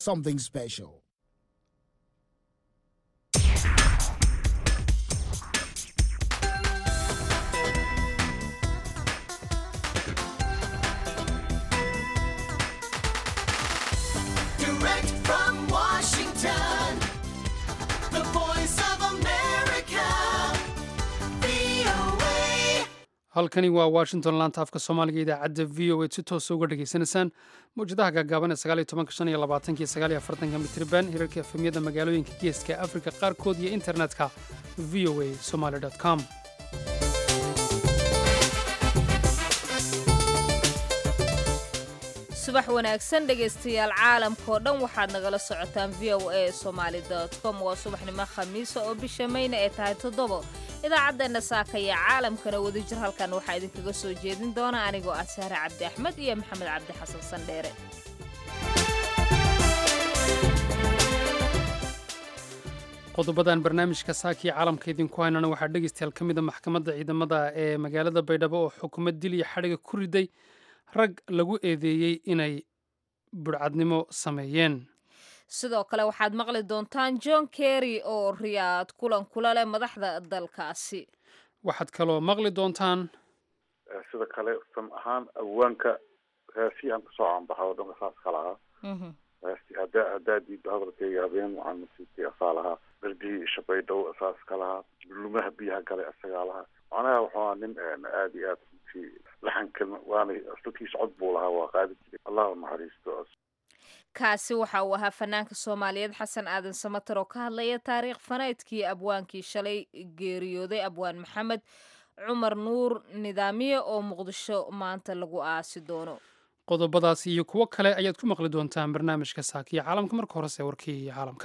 something special. Direct from Washington, the voice of America, VOA. halkani waa washington laanta afka soomaaliga idaacadda v o a si toosa uga dhegaysanaysaan mawjadaha gaagaaban ee sagaaliyo tobanka shan iyo labaatanka iyo sagaaliyo afartanka mitriban hirarka efemyada magaalooyinka geeska afrika qaarkood iyo internetka v o a somaly com subax wanaagsan dhegaystayaal caalamkao dhan waxaad nagala socotaan v o a somaali com waa subaxnimo khamiisa oo bisha mayna ee tahay toddobo idaacaddeena saakaya caalamkana wadajir halkan waxaa idinkaga soo jeedin doona anigoo ah sahre cabdi axmed iyo maxamed cabdi xasan sandheere qodobadan barnaamijka saakiyo caalamka idinku haynana waxaa dhegaystayaal ka mida maxkamadda ciidamada ee magaalada baydhabo oo xukuumad dil iyo xadhiga ku riday rag lagu eedeeyey inay budhcadnimo sameeyeen sidoo kale waxaad maqli doontaan john kerry oo riyaad kulan kula leh madaxda dalkaasi waxaad kaloo maqli doontaan sida kale sam ahaan awaanka heesii aan kasoo caanbaxa oo dhanka saas ka lahaa heestii haddaa haddaa diidba hadalkayga habeen waxaan masiibkay asaa lahaa darbihii shabaydhow saas ka lahaa lumaha biyaha galay asagaa lahaa macnaha wuxuu ahaa nin aada iyo aad runtii laxanka waana dadkiisa cod buu lahaa waa qaadi jiray allah u naxariisto kaasi waxa uu ahaa fanaanka soomaaliyeed xasan aadan samater oo ka hadlaya taariikh faneedkii abwaankii shalay geeriyooday abwaan maxamed cumar nuur nidaamiye oo muqdisho maanta lagu aasi doono qodobadaas iyo kuwo kale ayaad ku maqli doontaan barnaamijka saakiyo caalamka marka horese warkii caalamka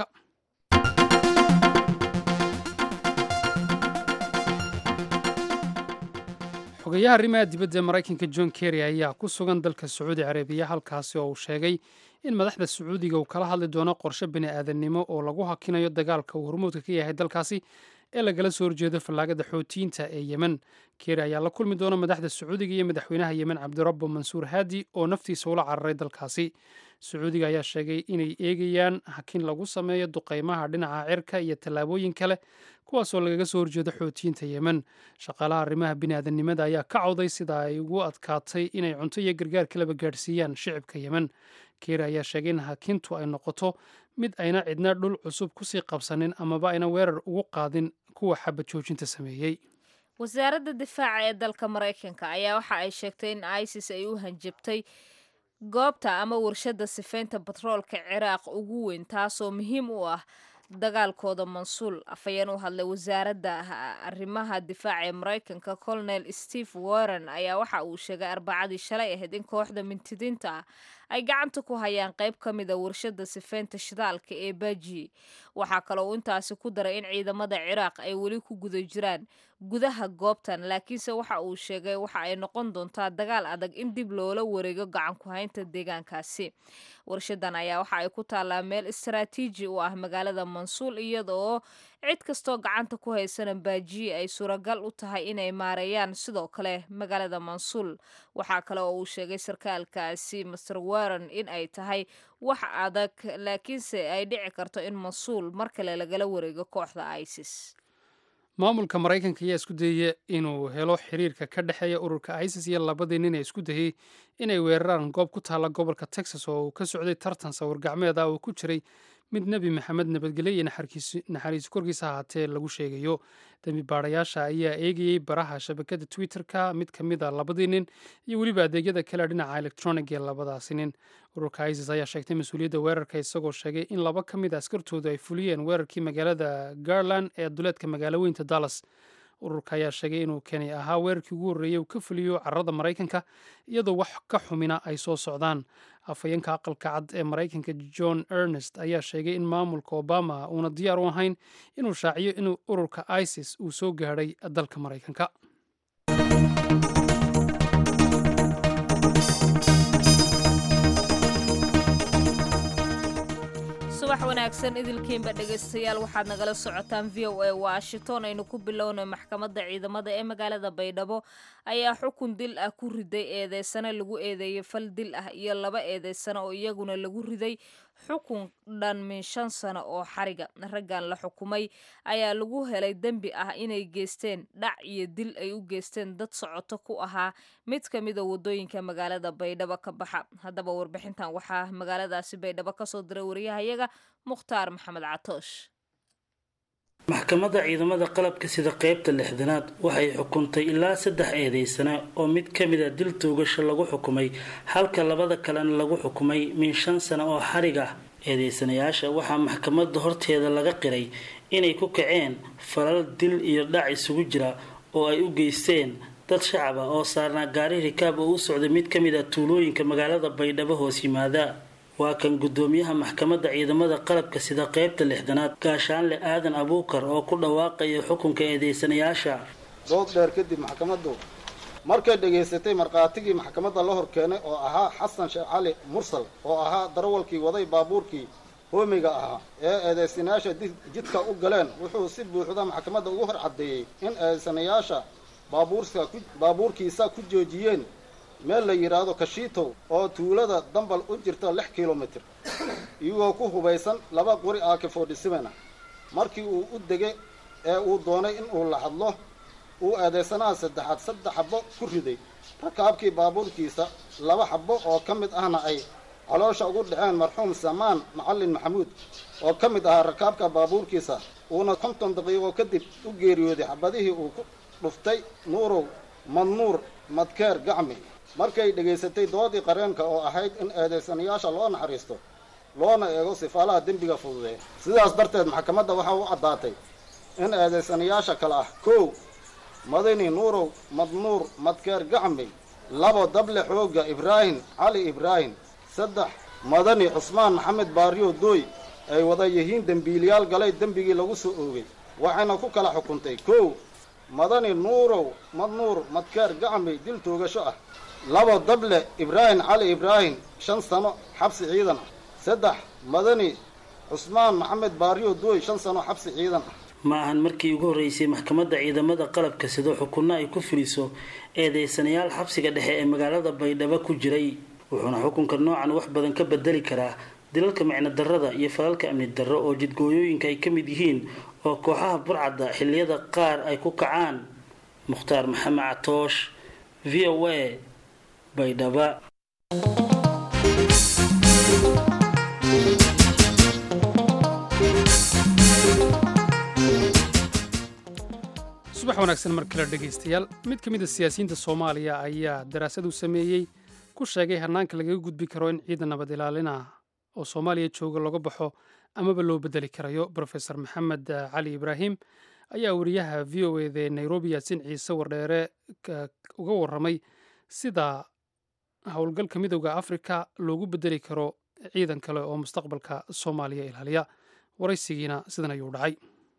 xogeyaha arrimaha dibadda ee maraykanka john kerry ayaa ku sugan dalka sacuudi carabiya halkaasi oo uu sheegay in madaxda sacuudiga uu kala hadli doono qorshe bini aadannimo oo lagu hakinayo dagaalka uu hormuudka ka yahay dalkaasi ee lagala soo horjeedo fallaagada xootiyiinta ee yemen kerry ayaa la kulmi doona madaxda sacuudiga iyo madaxweynaha yemen cabdirabbo mansuur haadi oo naftiisa ula cararay dalkaasi sacuudiga ayaa sheegay inay eegayaan hakin lagu sameeyo duqaymaha dhinaca cirka iyo tallaabooyin kale kuwaasoo lagaga soo horjeedo xootiyiinta yemen shaqaalaha arrimaha bini'aadanimada ayaa ka cawday sida ay ugu adkaatay inay cunto iyo gargaar kalaba gaadhsiiyaan shicibka yemen keeri ayaa sheegay in hakintu ay noqoto mid ayna cidna dhul cusub kusii qabsanin amaba ayna weerar ugu qaadin kuwa xabad joojinta sameeyey wasaaradda difaaca ee dalka maraykanka ayaa waxa ay sheegtay in isis ay u hanjabtay goobta ama warshadda sifaynta batroolka ciraaq ugu weyn taasoo muhiim u ah dagaalkooda mansuul afhayeen u hadlay wasaaradda arrimaha difaaca ee maraykanka colonel steve warren ayaa waxa uu sheegay arbacadii shalay ahayd in kooxda mintidiinta ah ay gacanta ku hayaan qayb ka mida warshadda sifaynta shidaalka ee baji waxaa kaloo uu intaasi ku daray in ciidamada ciraaq ay weli ku guda jiraan gudaha goobtan laakiinse waxa uu sheegay waxa ay noqon doontaa dagaal adag in dib loola wareego gacan ku haynta deegaankaasi warshadan ayaa waxa ay ku taallaa meel istaraatiiji u ah magaalada mansuul iyadaoo cid kastoo gacanta ku haysana baajiye ay suuragal u tahay inay maareeyaan sidoo kale magaalada mansuul waxaa kale oo uu sheegay sarkaalkaasi master warren in ay tahay wax adag laakiinse ay dhici karto in mansuul mar kale lagala wareego kooxda isis maamulka maraykanka ayaa isku dayaya inuu helo xiriirka ka dhexeeya ururka isis iyo labadii nin ee isku dayey inay weeraraan goob ku taalla gobolka texas oo uu ka socday tartan sawir gacmeed ah oo ku jiray mid nebi maxamed nabadgelyo iyo naxariiso korkiisa ahaatee lagu sheegayo dembi baarayaasha ayaa eegayey baraha shabakada twitter-ka mid ka mid a labadii nin iyo weliba adeegyada kale dhinaca electronic ee labadaasi nin ururka isis ayaa sheegtay mas-uuliyadda weerarka isagoo sheegay in laba ka mid a askartoodu ay fuliyeen weerarkii magaalada garland ee duleedka magaalo weynta dallas ururka ayaa sheegay inuu keni ahaa weerarkii ugu horreeyey uu ka fuliyo carrada maraykanka iyadoo wax ka xumina ay soo socdaan afhayeenka aqalka cad ee maraykanka john ernest ayaa sheegay in maamulka obama uuna diyaar u ahayn inuu shaaciyo inuu ururka isis uu soo gaadhay dalka maraykanka subax wanaagsan idilkiinba dhegaystayaal waxaad nagala socotaan v o a washington aynu ku bilownay maxkamadda ciidamada ee magaalada baydhabo ayaa xukun dil ah ku riday eedeysano lagu eedeeyey fal dil ah iyo laba eedeysano oo iyaguna lagu riday xukun dhan min shan sano oo xariga raggan la xukumay ayaa lagu helay dembi ah inay geysteen dhac iyo dil ay u geysteen dad socoto ku ahaa mid ka mida wadooyinka magaalada baydhabo ka baxa haddaba warbixintan waxaa magaaladaasi baydhabo kasoo diray wariyahayaga mukhtaar maxamed catoosh maxkamadda ciidamada qalabka sida qeybta lixdanaad waxay xukuntay ilaa saddex eedeysana oo mid ka mid a dil toogasho lagu xukumay halka labada kalena lagu xukumay min shan sano oo xarig ah eedeysanayaasha waxaa maxkamadda horteeda laga qiray inay ku kaceen falal dil iyo dhac isugu jira oo ay u geysteen dad shacab ah oo saarnaa gaari rikaab oo u socday mid ka mid a tuulooyinka magaalada baydhabo hoos yimaada waa kan gudoomiyaha maxkamadda ciidamada qalabka sida qeybta lixdanaad gaashaanle aadan abuukar oo ku dhawaaqaya xukunka eedeysanayaasha dood dheer kadib maxkamaddu markay dhegaysatay markhaatigii maxkamadda la hor keenay oo ahaa xasan sheekh cali mursal oo ahaa darawalkii waday baabuurkii hoomiga ahaa ee eedeysanayaasha jidka u galeen wuxuu si buuxda maxkamadda ugu hor caddeeyey in eedeysanayaasha baabuurkiisa ku joojiyeen meel la yidhaahdo kashiitow oo tuulada dambal u jirta lix kilomitir iyagoo ku hubaysan laba qori aaki forty-seven ah markii uu u degay ee uu doonay in uu la hadlo uu eedeysanaha saddexaad saddex xabo ku riday rakaabkii baabuurkiisa laba xabo oo ka mid ahna ay caloosha ugu dhaceen marxuum samaan macalin maxamuud oo ka mid ahaa rakaabka baabuurkiisa uuna konton daqiiqo kadib u geeriyooday xabadihii uu ku dhuftay nuurow madnuur madkeer gacmi markay dhegaysatay doodii qareenka oo ahayd in eedeysanayaasha loo naxariisto loona eego sifaalaha dembiga fududee sidaas darteed maxkamadda waxaa u caddaatay in eedeysanayaasha kale ah kow madani nuurow madnuur madkeer gacmi labo dable xoogga ibraahim cali ibraahim saddex madani cusmaan maxamed baariyo dooy ay wada yihiin dembiiliyaal galay dembigii lagu soo oogay waxayna ku kala xukuntay kow madani nuurow madnuur madkeer gacmi dil toogasho ah labo dable ibraahim cali ibraahim shan sano xabsi ciidan ah saddex madani cusmaan maxamed baariyo dooy shan sano xabsi ciidan ah ma ahan markii ugu horreysay maxkamadda ciidamada qalabka sida xukunno ay ku fuliso eedeysanayaal xabsiga dhexe ee magaalada baydhabo ku jiray wuxuuna xukunka noocan wax badan ka bedeli karaa dilalka micno darrada iyo falalka amni darro oo jidgooyooyinka ay ka mid yihiin oo kooxaha burcadda xilliyada qaar ay ku kacaan mukhtaar maxamed catoosh v o a baydhaba subax wanaagsan mar kale dhegaystayaal mid ka mid a siyaasiyiinta soomaaliya ayaa daraasad uu sameeyey ku sheegay hannaanka lagaga gudbi karo in ciidan nabad ilaalin ah oo soomaaliya jooga laga baxo amaba loo bedeli karayo brofesor maxamed cali ibraahim ayaa wariyaha v o eda ee nairobi yaasin ciise wardheere uga warramay sida howlgalka midowda afrika loogu bedeli karo ciidan kale oo mustaqbalka soomaaliya ilaaliya waraysigiina sidan ayuu dhacay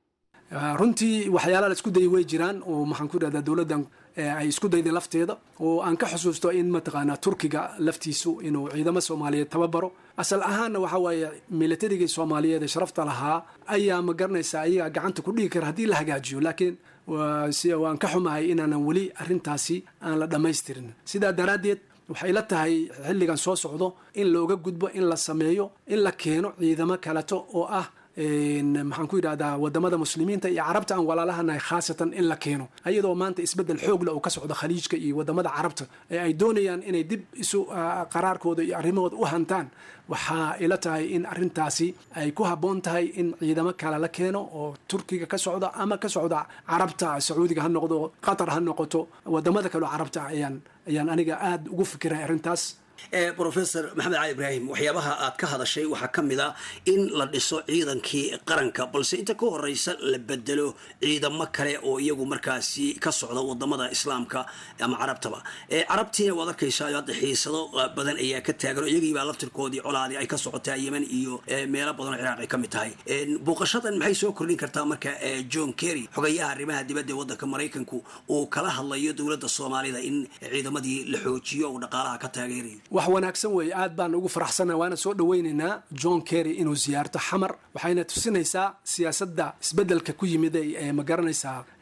runtii waxyaalaha la isku dayay way jiraan oo maxaan ku idhahdaa dowladdan ay isku dayday lafteeda oo aan ka xusuusto in mataqaanaa turkiga laftiisu inuu ciidamo soomaaliyeed tababaro asal ahaanna waxa waaye milatarigii soomaaliyeed ee sharafta lahaa ayaa ma garanaysaa ayagaa gacanta ku dhigi kara haddii la hagaajiyo laakiin waan ka xumahay inaanan weli arrintaasi aan la dhammaystirin sidaa daraaddeed waxay la tahay xilligan soo socdo in looga gudbo in la sameeyo in la keeno ciidamo kaleto oo ah maxaan ku yidhahdaa wadamada muslimiinta iyo carabta aan walaalahanahay khaasatan in la keeno ayadoo maanta isbedel xoogla uu ka socdo khaliijka iyo wadamada carabta ee ay doonayaan inay dib isu qaraarkooda iyo arrimahooda u hantaan waxaa ila tahay in arintaasi ay ku habboon tahay in ciidamo kale la keeno oo turkiga ka socda ama ka socda carabta sacuudiga ha noqdo qatar ha noqoto wadamada kaleo carabta ayaan ayaan aniga aada ugu fikiray arrintaas rofesor maxamed cali ibraahim waxyaabaha aad ka hadashay waxaa ka mid a in la dhiso ciidankii qaranka balse inta ka horeysa la bedelo ciidamo kale oo iyagu markaasi ka socda wadamada islaamka ama carabtaba carabtiina waad arkaysaa hadda xiisado badan ayaa ka taagan iyagiibaa laftirkoodii colaadii ay ka socotaa yemen iyo meelo badan oo ciraaq ay ka mid tahay booqashadan maxay soo kordhin kartaa marka john kerry xogayaha arrimaha dibadda ee waddanka maraykanku uu kala hadlayo dowladda soomaalida in ciidamadii la xoojiyo uu dhaqaalaha ka taageerayo wax wanaagsan weeye aad baan ugu faraxsannaha waana soo dhawaynaynaa john kerry inuu siyaarto xamar waxayna tusinaysaa siyaasadda isbeddelka ku yimid ee ma garanaysaa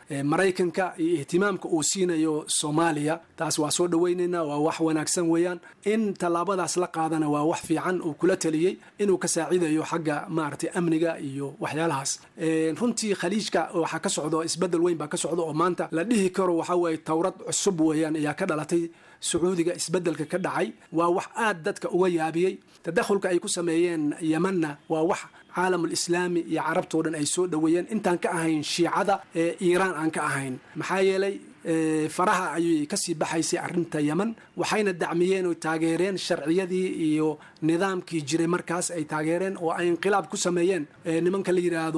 maraykanka iyo ihtimaamka uu siinayo soomaaliya taas waa soo dhaweynaynaa waa wax wanaagsan weeyaan in tallaabadaas la qaadana waa wax fiican uu kula taliyey inuu ka saacidayo xagga maaragtay amniga iyo waxyaalahaas runtii khaliijka waxaa ka socdo isbedel weyn baa ka socda oo maanta la dhihi karo waxaa weeye towrad cusub weeyaan ayaa ka dhalatay sacuudiga isbedelka ka dhacay waa wax aad dadka uga yaabiyey tadakhulka ay ku sameeyeen yemanna waa wax caalamul islaami iyo carabtoo dhan ay soo dhoweeyeen intaan ka ahayn shiicada ee iiraan aan ka ahayn maxaa yeelay faraha ayay kasii baxaysay arrinta yeman waxayna dacmiyeen oo taageereen sharciyadii iyo nidaamkii jiray markaas ay taageereen oo ay inqilaab ku sameeyeen nimanka la yidhaahdo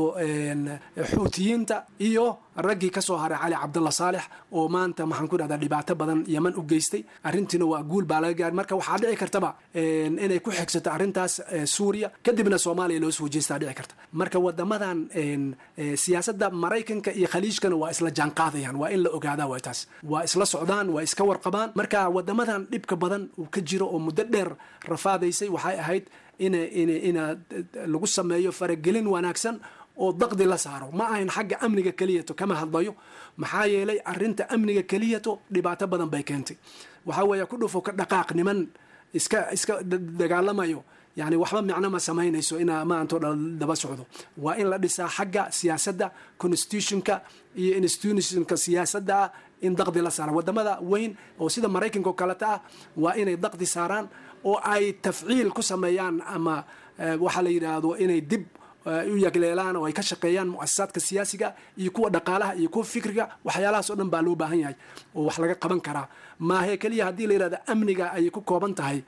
xuutiyiinta iyo raggii ka soo haray cali cabdalla saalex oo maanta maxaan ku dhahdaa dhibaato badan yeman u geystay arrintiina waa guul baa laga gaaray marka waxaa dhici kartaba inay ku xigsato arrintaas suuriya kadibna soomaaliya loo soo jeestaa dhici karta marka wadamadan siyaasadda maraykanka iyo khaliijkana waa isla jaanqaadayaan waa in la ogaadaa waa taas waa isla socdaan waa iska warqabaan marka wadamadan dhibka badan uu ka jiro oo muddo dheer rafaadaysay waxay ahayd in in ina lagu sameeyo faragelin wanaagsan oo daqdi la saaro ma ahayn xagga amniga keliyato kama hadlayo maxaa yeelay arinta amniga keliyato dhibaato badan bay keentay waxaa weeye ku dhufo ka dhaqaaq niman iska iska dagaalamayo yani waxba micno ma samaynayso inaa maantoo dhan daba socdo waa in la dhisaa xagga siyaasadda constitutionka iyo institutionka siyaasadda ah in daqdi la saara wadamada weyn oo sida maraykanka oo kaleta ah waa inay daqdi saaraan oo ay tafciil ku sameeyaan ama waxaa la yidhaahdo inay dib u yagleelaan oo ay ka shaqeeyaan muasasaadka siyaasiga iyo kuwa dhaqaalaha iyo kuwa fikriga waxyaalahaas oo dhan baa loo baahan yahay oo wax laga qaban karaa maahe keliya haddii la yidhahdo amniga ayay ku kooban tahay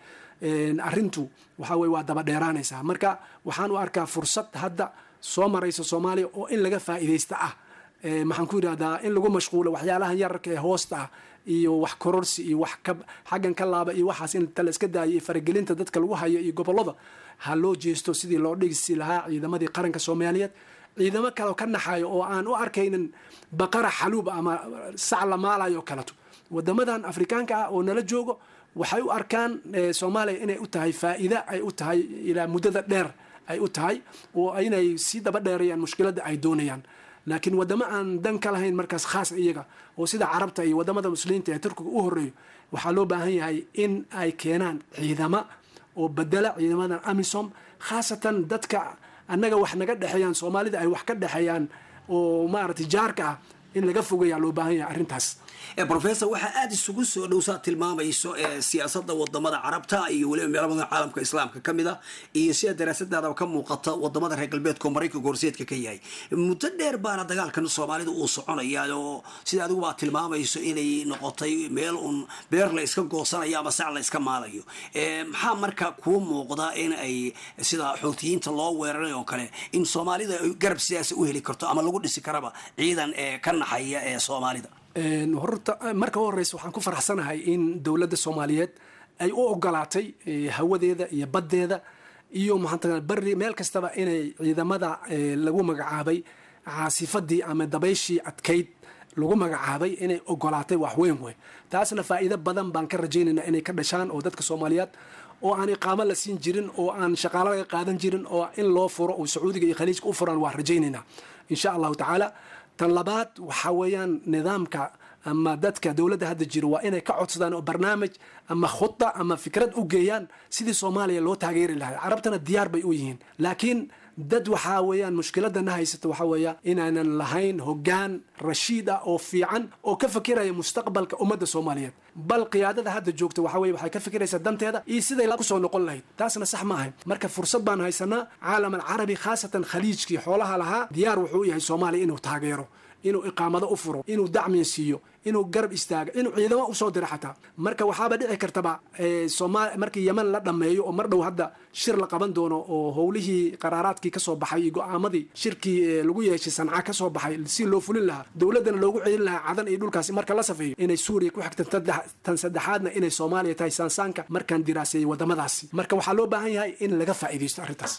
arrintu waxa weye waa daba dheeraanaysaa marka waxaan u arkaa fursad hadda soo maraysa soomaaliya oo in laga faa'iidaysta ah maxaan ku yidhahdaa in lagu mashquulo waxyaalahan yararka ee hoosta ah iyo wax kororsi iyo wax ka xaggan ka laaba iyo waxaas in tala iska daayo iyo faragelinta dadka lagu hayo iyo gobollada ha loo jeesto sidii loo dhigisi lahaa ciidamadii qaranka soomaaliyeed ciidamo kale ka naxayo oo aan u arkaynin baqara xaluub ama sac la maalayo kaleto wadamadan afrikaanka ah oo nala joogo waxay u arkaan soomaaliya inay u tahay faa'iida ay u tahay ilaa muddada dheer ay u tahay oo inay sii daba dheerayaan mushkiladda ay doonayaan laakiin wadamo aan dan ka lahayn markaas khaas iyaga oo sida carabta iyo wadamada muslimiinta ee turkiga u horeeyo waxaa loo baahan yahay in ay keenaan ciidama oo bedela ciidamadan amisom khaasatan dadka annaga wax naga dhexeeyaan soomaalida ay wax ka dhexeeyaan oo maaragtay jaarka ah in laga fogayaa loo baahan yahay arrintaas rofessor waxaa aada isugu soo dhowsaa tilmaamayso siyaasada wadamada carabta iyo weliba meelo badan caalamka islaamka ka mid a iyo sida daraasadaadaba ka muuqata wadamada reer galbeedka oo maraykanka horseedka ka yahay muddo dheer baana dagaalkan soomaalida uu soconaya oo sida adigu baa tilmaamayso inay noqotay meel uun beer la iska goosanayo ama sac la iska maalayo maxaa marka kuu muuqda in ay sida xuutiyiinta loo weeraray oo kale in soomaalida garab sidaas u heli karto ama lagu dhisi karaba ciidan ka naxaya ee soomaalida horta marka u horeysa waxaan ku faraxsanahay in dowladda soomaaliyeed ay u ogolaatay hawadeeda iyo baddeeda iyo maxaanta bari meel kastaba inay ciidamada lagu magacaabay caasifadii ama dabayshii adkayd lagu magacaabay inay ogolaatay wax weyn wey taasna faa'iido badan baan ka rajaynaynaa inay ka dhashaan oo dadka soomaaliyeed oo aan iqaamo la siin jirin oo aan shaqaalo laga qaadan jirin oo in loo furo oo sacuudiga iyo khaliijka u furaan waan rajaynaynaa insha allahu tacaala tan labaad waxaa weeyaan nidaamka ama dadka dowladda hadda jira waa inay ka codsadaan oo barnaamij ama khuda ama fikrad u geeyaan sidii soomaaliya loo taageeri lahay carabtana diyaar bay u yihiin laakiin dad waxaa weeyaan mushkiladana haysata waxaa weeya inaanan lahayn hogaan rashiid ah oo fiican oo ka fikiraya mustaqbalka ummadda soomaaliyeed bal qiyaadada hadda joogta waxa weye waxay ka fikiraysaa danteeda iyo siday kusoo noqon lahayd taasna sax ma ahayn marka fursad baan haysanaa caalam alcarabi khaasatan khaliijkii xoolaha lahaa diyaar wuxuu u yahay soomaaliya inuu taageero inuu iqaamado u furo inuu dacmiya siiyo inuu garab istaago inuu ciidamo usoo diro xataa marka waxaaba dhici kartaba somal markii yeman la dhammeeyo oo mar dhow hadda shir la qaban doono oo howlihii qaraaraadkii kasoo baxay iyo go-aamadii shirkii lagu yeeshay sanca kasoo baxay si loo fulin lahaa dowladdana loogu celin lahaa cadan iyo dhulkaasi marka la safeeyo inay suuriya ku xigtan tan saddexaadna inay soomaaliya tahay saansaanka markaan diraaseeyey wadamadaasi marka waxaa loo baahan yahay in laga faa'iidaysto arrintaas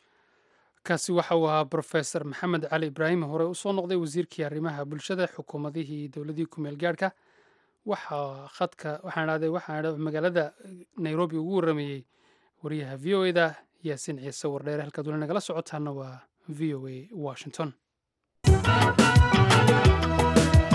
kaasi waxa uu ahaa brofesor maxamed cali ibraahim hore usoo noqday wasiirkii arrimaha bulshada xukuumadihii dowladii kumeel gaadhka waxaa khadka waxaan dhahday waxaan magaalada nairobi ugu waramayey wariyaha v o eda yaasiin ciise wardheere halkaad weli nagala socotaana waa v o a washington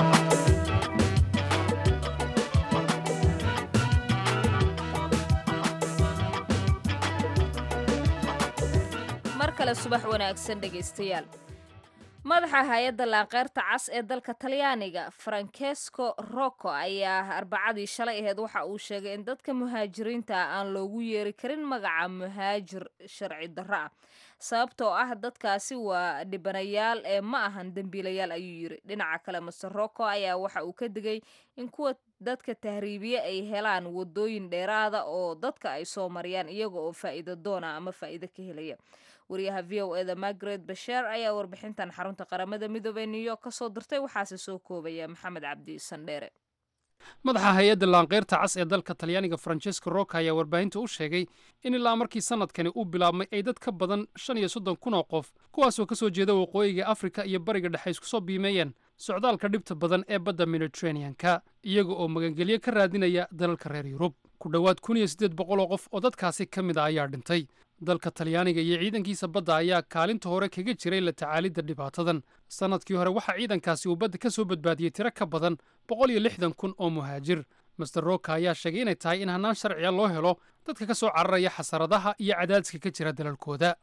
kale subax wanaagsan dhegaystayaal madaxa hay-adda laanqeyrta cas ee dalka talyaaniga francesco rocco ayaa arbacadii shalay aheyd waxa uu sheegay in dadka muhaajiriinta ah aan loogu yeeri karin magaca muhaajir sharci darro ah sababtoo ah dadkaasi waa dhibanayaal ee ma ahan dembiilayaal ayuu yiri dhinaca kale master rocco ayaa waxa uu ka digay in kuwa dadka tahriibiye ay helaan wadooyin dheeraada oo dadka ay soo mariyaan iyaga oo faa'iido doona ama faa'iido ka helaya wariyaha v o eda margaret basheer ayaa warbixintan xarunta qaramada midoobey new york ka soo dirtay waxaase soo koobaya maxamed cabdi sandheere madaxa hay-adda laanqeyrta cas ee dalka talyaaniga francesco roca ayaa warbaahinta u sheegay in ilaa markii sanadkani uu bilaabmay ay dad ka badan shan iyo soddon kun oo qof kuwaasoo ka soo jeeda waqooyiga afrika iyo bariga dhexe isku soo biimeeyeen socdaalka dhibta badan ee badda mediterranean-ka iyaga oo magangelyo ka raadinaya dalalka reer yurub ku dhowaad kun iyo siddeed boqol oo qof oo dadkaasi ka mid a ayaa dhintay dalka talyaaniga iyo ciidankiisa badda ayaa kaalinta hore kaga jiray la tacaalidda dhibaatadan sannadkii hore waxaa ciidankaasi uu badda ka soo badbaadiyey tiro ka badan boqol iyo lixdan kun oo muhaajir master roka ayaa sheegay inay tahay in hannaan sharciya loo helo dadka ka soo cararaya xasaradaha iyo cadaadiska ka jira dalalkooda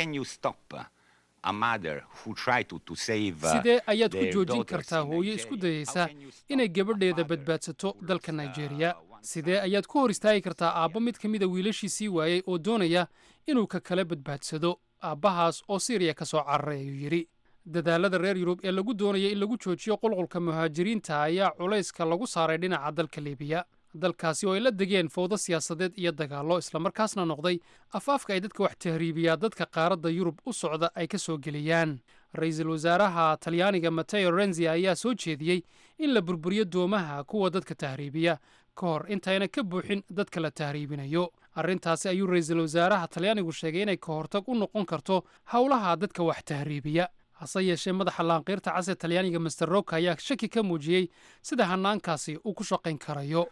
sidee ayaad ku joojin kartaa hooyo isku dayaysa inay gabadheeda badbaadsato dalka nigeria sidee ayaad ku hor istaagi kartaa aabba mid ka mida wiilashiisii waayey oo doonaya inuu ka kala badbaadsado aabbahaas oo siriya ka soo cararay ayuu yidhi dadaalada reer yurub ee lagu doonaya in lagu joojiyo qulqulka muhaajiriinta ayaa culayska lagu saaray dhinaca dalka libiya dalkaasi oo ay la degeen fowdo siyaasadeed iyo dagaallo islamarkaasna noqday afaafka ay dadka wax tahriibiyaa dadka qaaradda yurub u socda ay ka soo geliyaan ra-iisul wasaaraha talyaaniga mateo renzi ayaa soo jeediyey in la burburiyo doomaha kuwa dadka tahriibiya ka hor intayna ka buuxin dadka la tahriibinayo arrintaasi ayuu ra-iisul wasaaraha talyaanigu sheegay inay ka hortag u noqon karto howlaha dadka wax tahriibiya hase yeeshee madaxa laanqiirta cas ee talyaaniga master roka ayaa shaki ka muujiyey sida hannaankaasi uu ku shaqayn karayo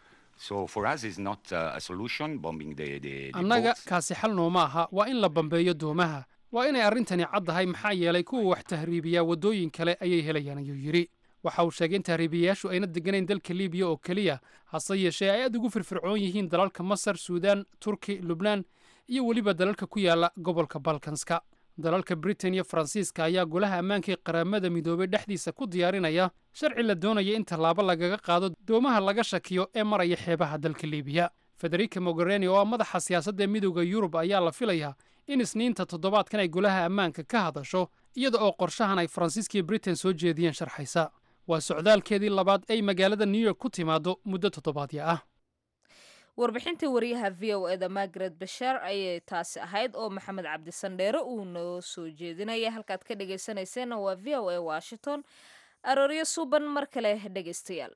annaga kaasi xal nooma aha waa in la bambeeyo doomaha waa inay arrintani caddahay maxaa yeelay kuwa wax tahriibiyaa waddooyin kale ayay helayaan ayuu yidhi waxa uu sheegay in tahriibiyayaashu ayna degganayn dalka libiya oo keliya hase yeeshee ay aad ugu firfircoon yihiin dalalka masar suudaan turki lubnaan iyo weliba dalalka ku yaala gobolka balkanska dalalka britain iyo faransiiska ayaa golaha ammaankai qaramada midoobay dhexdiisa ku diyaarinaya sharci la doonaya in tallaabo lagaga qaado doomaha laga shakiyo ee maraya xeebaha dalka libiya federica moghereni oo ah madaxa siyaasadda midooda yurub ayaa la filayaa in isniinta toddobaadkan ay golaha ammaanka ka hadasho iyada oo qorshahan ay faransiiska iyo britain soo jeediyeen sharxaysa waa socdaalkeedii labaad ay magaalada new york ku timaado muddo toddobaadya ah warbixintii wariyaha v o eda margaret basheer ayay taasi ahayd oo maxamed cabdi sandheere uu noo soo jeedinaya halkaad ka dhegaysanayseena waa v o a washington arooryo suuban mar kale dhegaystayaal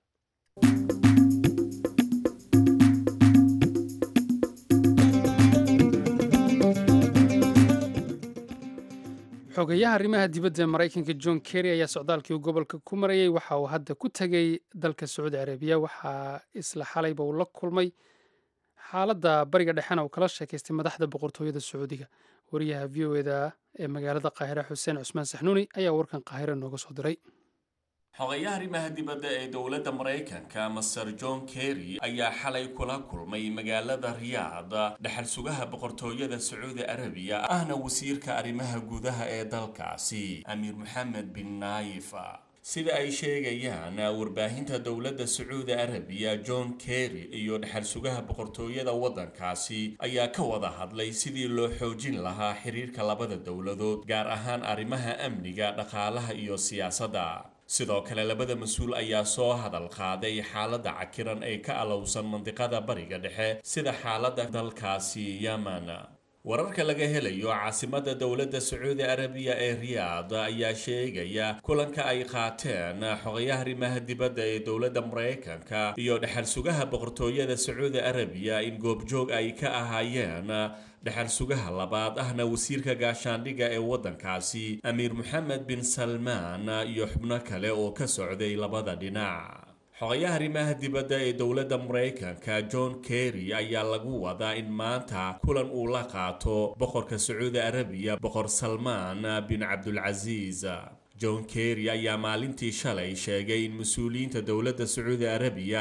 xogayaha arrimaha dibadda ee maraykanka john kerry ayaa socdaalkii uu gobolka ku marayey waxa uu hadda ku tegey dalka sacuudi carabiya waxaa isla xalayba uu la kulmay xaaladda bariga dhexena uu kala sheekaystay madaxda boqortooyada sacuudiga wariyaha v o eda ee magaalada qaahire xuseen cusmaan saxnuuni ayaa warkan qaahire nooga soo diray xogayaha arrimaha dibadda ee dowladda maraykanka master john kerry ayaa xalay kula kulmay magaalada riyaad dhexal sugaha boqortooyada sacuudi arabiya ahna wasiirka arrimaha gudaha ee dalkaasi amiir moxamed bin naayif sida ay sheegayaan warbaahinta dowladda sacuudi arabiya john kerry iyo dhexal sugaha boqortooyada waddankaasi ayaa ka wada hadlay sidii loo xoojin lahaa xiriirka labada dowladood gaar ahaan arrimaha amniga dhaqaalaha iyo siyaasadda sidoo kale labada mas-uul ayaa soo hadal qaaday xaaladda cakiran ee ka alowsan mandiqada bariga dhexe sida xaaladda dalkaasi yemen wararka laga helayo caasimadda dowladda sacuudi arabiya ee riyaad ayaa sheegaya kulanka ay qaateen xogayaha arrimaha dibadda ee dowladda maraykanka iyo dhexal sugaha boqortooyada sacuudi arabiya in goobjoog ay ka ahaayeen dhexal sugaha labaad ahna wasiirka gaashaandhigga ee waddankaasi amiir moxamed bin salmaan iyo xubno kale oo ka socday labada dhinac xogayaha arrimaha dibadda ee dowladda maraykanka john kerry ayaa lagu wadaa in maanta kulan uu la qaato boqorka sacuudi arabiya boqor salmaan bin cabdulcasiis john kerry ayaa maalintii shalay sheegay in mas-uuliyiinta dowladda sacuudi arabiya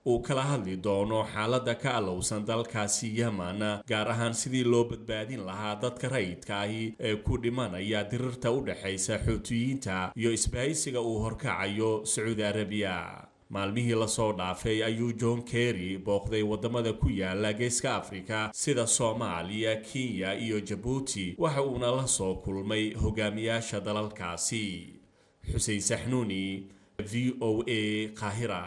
uu kala hadli doono xaaladda ka allowsan dalkaasi yemen gaar ahaan sidii loo badbaadin lahaa dadka rayidka ahi ee ku dhimanaya dirirta u dhexaysa xuutiyiinta iyo isbahaysiga uu horkacayo sacuudi arabiya maalmihii lasoo dhaafay ayuu john kerry booqday waddamada ku yaala geeska afrika sida soomaaliya kenya iyo jabuuti waxa uuna la soo kulmay hogaamiyaasha dalalkaasi xuseen saxnuuni v o a qaahira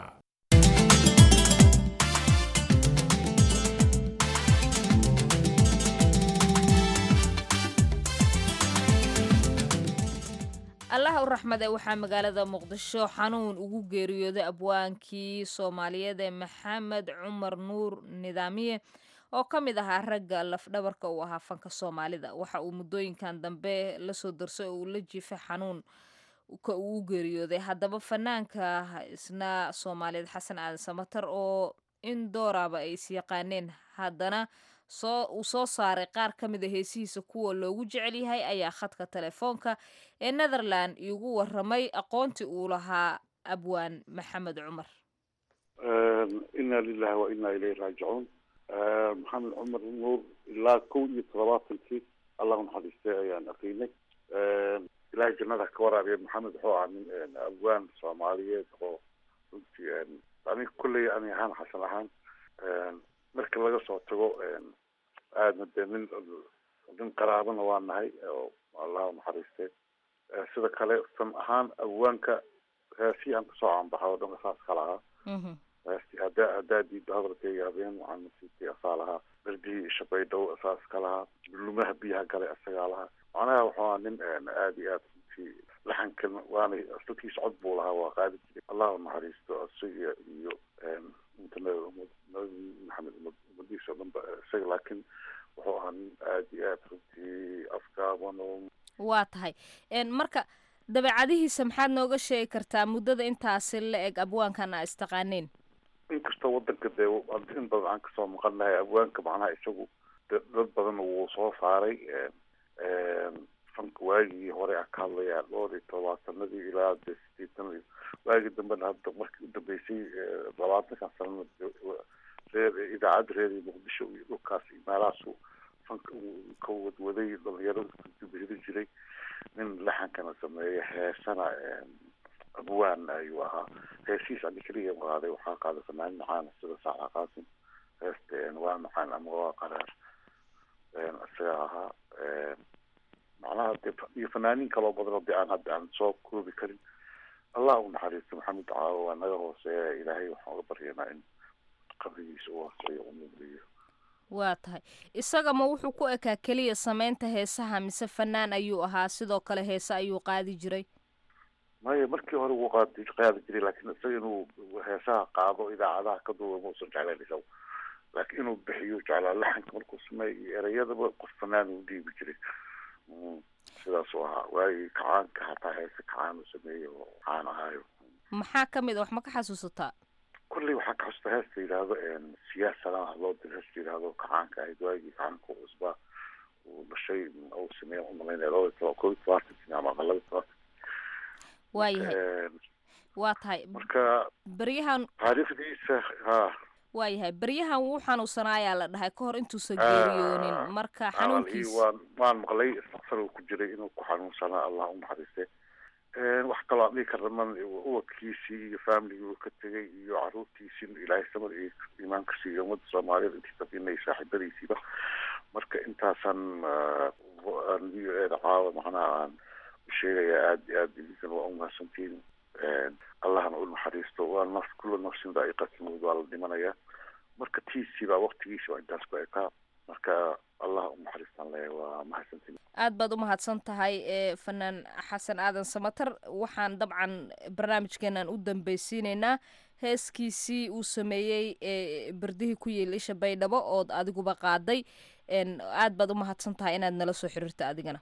allaha u raxmade waxaa magaalada muqdisho xanuun ugu geeriyooday abwaankii soomaaliyeed ee maxamed cumar nuur nidaamiye oo ka mid ahaa ragga lafdhabarka uu ahaa fanka soomaalida waxa uu muddooyinkan dambe lasoo darsay oo uu la jiifay xanuun ka uu u geeriyooday haddaba fanaanka isna soomaaliyeed xasan aadan samatar oo in dooraaba ay is yaqaaneen haddana soo uu soo saaray qaar ka mid a heesihiisa kuwa loogu jecel yahay ayaa khadka telefoonka ee netherland iigu waramay aqoontii uu lahaa abwaan maxamed cumar ina lilahi wa ina ilayhi raajicuun maxamed cumar nuur ilaa kow iyo toddobaatankii allah unaxariistay ayaan aqiinay ilahay jannada ka waraabiya maxamed wuxuu ahaa nin abwaan soomaaliyeed oo runtii aniga kulley ani ahaan xasan ahaan marka laga soo tago aadna dee nin nin qaraabana waa nahay oo allah unaxariistay sida kale san ahaan abwaanka heesii aan kasoo caanbaxa oo dhan saas kala ahaa heesti haddaa haddaa diiddo hadalkayga habeen waxaan nasiibkay asaa lahaa berdihii shabaydhow saas ka lahaa lumaha biyaha galay asagaa lahaa macnaha wuxuu ahaa nin aada iyo aad runtii laxankan waana dadkiisa cod buu lahaa waa qaadi jiray allah unaxariisto isaga iyo inta nabi maxamed ummadiisa o dhan ba isaga laakiin wuxuu ahaa nin aada iyo aad runtii afgaaban oo waa tahay marka dabeecadihiisa maxaad nooga sheegi kartaa muddada intaasi la eg abwaankan aa istaqaaneen inkastoo wadanka dee in badan aan kasoo maqan nahay abwaanka macnaha isagu dad badan wuu soo saaray fanka waagii hore aan ka hadlayaa dhowr iyo todobaatanadii ilaa dee sideetanadii waagii dambena hadda markii u dambeysay labaatankan sanana reer idaacadda reer muqdisho iyo dhulkaas iyo meelahaasu fanka uu ka wadwaday dhalinyarada dubihiri jiray nin laxankana sameeya heesana abwaan ayuu ahaa heesihiis ani keliya qaaday waxaa qaaday fanaanin macaan sida saaca qaasim heesta waa macaan ama waa qaraar isaga ahaa macnaha de iyo fanaaniin kaloo badan oo de aan hadda aan soo koobi karin allah u naxariisto maxamed caawo waa naga hooseeya ilaahay waxaan uga baryanaa in qabrigiisa u hooseeyo u nuuriyo waa tahay isaga ma wuxuu ku ekaa keliya sameynta heesaha mise fanaan ayuu ahaa sidoo kale heese ayuu qaadi jiray maya markii hore wuu qaadi qaadi jiray laakiin isaga inuu heesaha qaado idaacadaha ka duuba mausan jeclayn isaga laakiin inuu bixiyo jeclaa laxanka markuu sameeyo iyo ereyadaba qof fanaan uu dhiibi jiray sidaasuu ahaa waagii kacaanka hataa heese kacaan uu sameeyey oo caan ahaayo maxaa ka mid a wax ma ka xasuusataa kulley waxaa ka xusta heesta yidhaahdo siyaasana loo diro heesta yidhaahdo kacaanka ahayd waagii kacaanka u cusbaa uu dhashay uu sameeya umalaynaya laba iyo toban kow iyo tobantanki ama laba iyo tobantanki waayahay waa tahay marka beryahan taariikhdiisa ha waayahay beryahan wuu xanuunsanaayaa la dhahay ka hor intuusan geeriyoonin marka xanuunkiis waan waan maqlay isaqsar uu ku jiray inuu ku xanuunsanaa allah u naxariiste wax kaloo aan dhihi karna man ubadkiisii iyo familigii uu ka tegay iyo caruurtiisii ilaahay samad iyo iimaanka siiyo ummadda soomaaliyeed intii safinay saaxiibadiisiiba marka intaasaan caawa macnaha aan u sheegaya aada iyo aada idinkan waa umahadsantiin allahna u naxariisto waa naf kulla nafsin daa'iqatin waa la dhimanayaa marka tiisii baa waktigiisi waa intaas ku ekaa marka allah u naxariistaan leeya waa mahadsantiin aad baad u mahadsan tahay ee fanaan xasan aadan samatar waxaan dabcan barnaamijkeenan u dambeysiineynaa heeskiisii uu sameeyey ee berdihii ku yiil isha baydhabo ood adiguba qaaday aad baad u mahadsan tahay inaad nala soo xiriirta adigana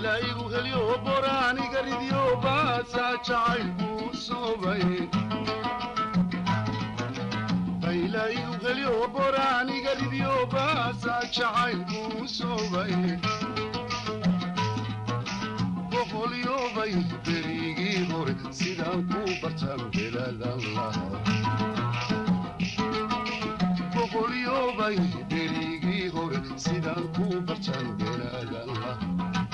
baylaigu helyo boraaniga ridyo baasaa jacaylkuu soobay baylaigu helyo boraaniga ridyo baasaa jacaylkuu soobay boqolyobay berigii hore sidaan ku bartaan belaadan lahaa boqolyobay berigii hore sidaan ku bartaan belaadan lahaa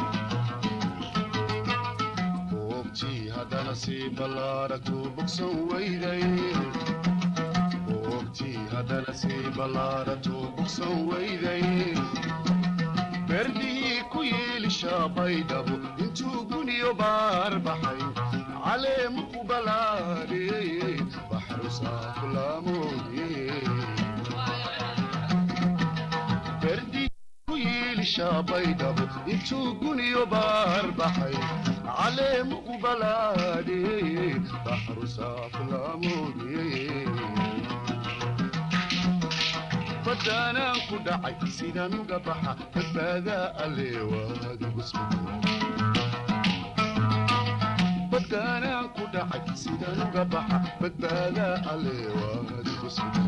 goobtii haddana sii ballaaragtu bogsan weyday goobtii haddana sii ballaaragtu bogsan weyday berdihii ku yeelishaa baydhabo intuu guniyo baar baxay caleemu ku balaadhiyey baxrusaa kulaamoodiyey berdihii ku yeelishaa baydhabo intuu guniyo baar baxay caleemu ku balaadhiyey baxrusaa kulaamoodiyey badaanaan ku dhacay sidaan uga baxa badbaadaa alleewaadigu badaanaan ku dhacay sidaan uga baxa badbaadaa alleewaadigu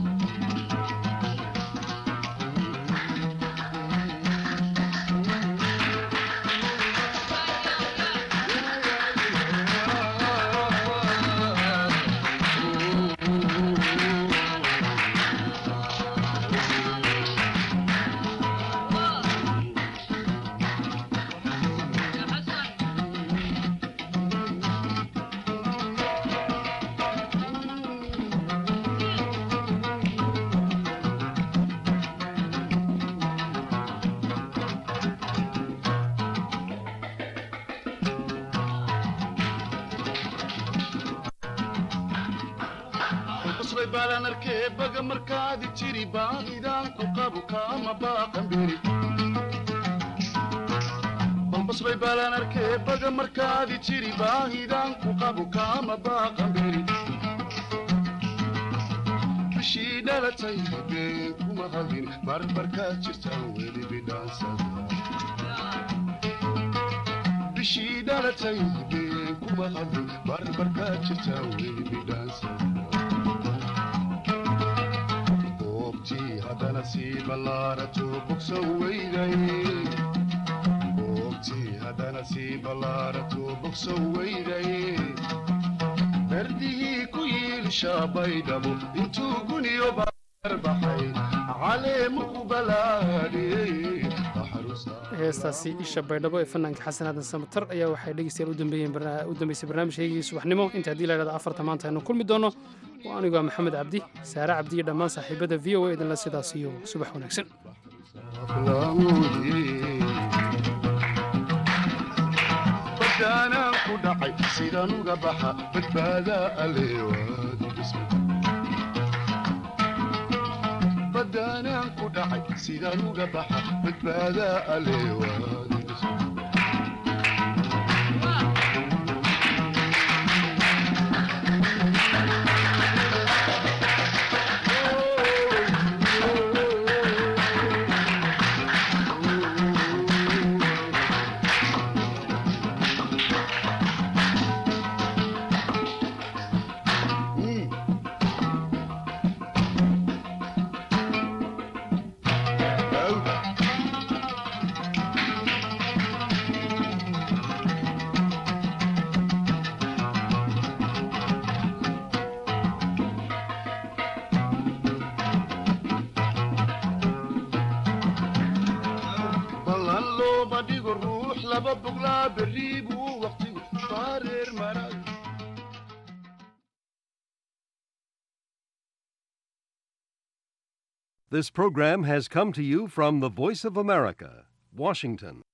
basbay baalaan arkee baga markaadi jiri baadidaan ku qabu kaama baaqan beri balbasbay baalaan arkee baga markaadi jiri baahidaan ku qabu kaama baaqan beri bishii dhalatay been kuma hadin barbarkaad jirtaan weli bidhaansada bishii dhalatay been kuma hadin barbarkaad jirtaan weli bidhaansada goobtii haddana sii ballaarato bogsan weyday goobtii haddana sii ballaarato bogsan weyday berdihii ku yiilishaa baydhabo intuu guniyo baar baxay caleemu ku balaadhiyey heestaasi isha baydhabo ee fanaanka xasan aadan samatar ayaa waxay dhegeystayaal u dambeeyeen barna- u dambeysay barnaamijkaygii subaxnimo inta haddii la idhahdo afarta maanta aynu kulmi doono waa anigu ah maxamed cabdi saare cabdi iyo dhammaan saaxiibada v o a idinla sidaas iyo subax wanaagsan badaanaan ku dhacay sidaan uga baxa badbaadaa alleewaadi badaanaan ku dhacay sidaan uga baxa badbaadaa alleewaadi ballan looma dhigo ruux laba boglaa berrii buu waqtigu baareer maray This program has come to you from the Voice of America, Washington.